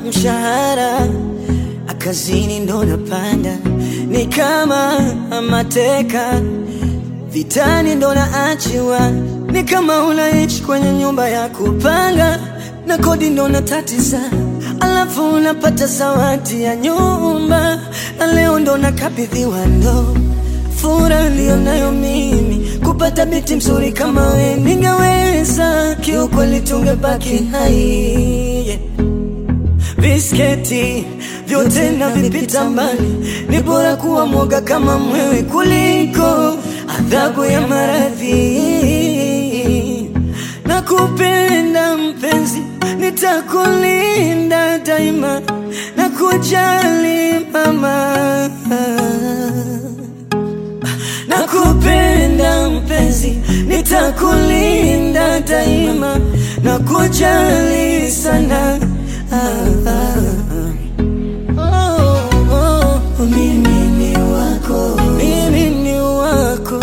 mshahara akazini ndo napanda, ni kama mateka vitani ndo naachiwa, ni kama unaishi kwenye nyumba ya kupanga na kodi ndo natatiza, alafu unapata zawadi ya nyumba, na leo ndo nakabidhiwa ndo furaha niliyonayo mimi kupata binti mzuri kama we, ningeweza kiukweli, tungebaki hai yeah. Visketi vyote na vipita mbali, ni bora kuwa mwoga kama mwewe kuliko adhabu ya maradhi. Nakupenda mpenzi, nitakulinda daima na kujali mama. Nakupenda mpenzi, nitakulinda daima na kujali sana. Ah, ah, ah. Oh, oh. Mimi ni wako, mimi ni wako,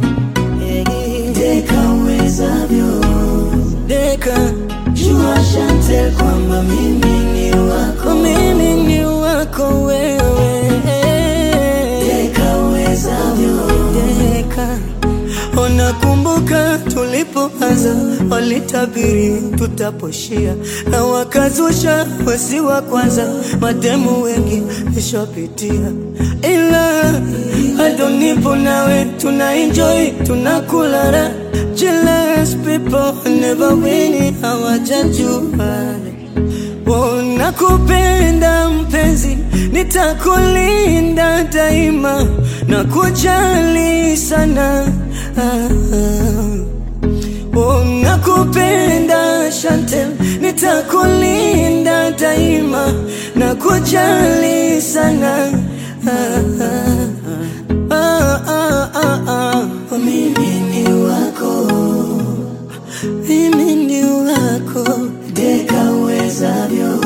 deka uwezavyo, deka jua Chantel kwamba mimi ni wako, mimi ni wako wewe, deka uwezavyo, deka Unakumbuka tulipoanza, walitabiri tutaposhia, na wakazusha wesi wa kwanza, mademu wengi nishapitia, ila bado nipo nawe, tuna enjoy tunakula raha. Jealous people never win, hawajajua Oh, nakupenda mpenzi, nitakulinda daima na kujali sana. Ah, ah. Oh, nakupenda Chantel, nitakulinda daima na kujali sana. Ah, ah, ah, ah, ah, ah. Oh, Mimi ni wako mimi ni wako deka uwezavyo.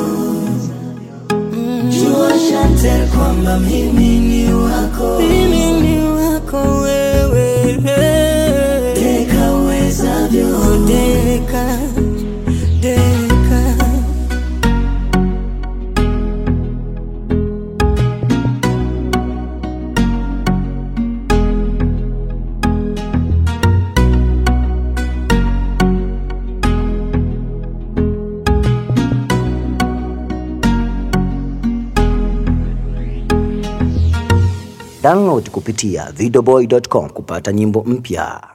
Jua Chantel kwamba mimi ni wako, mimi ni wako wewe, deka uwezavyo, deka deka Download kupitia videoboy.com kupata nyimbo mpya.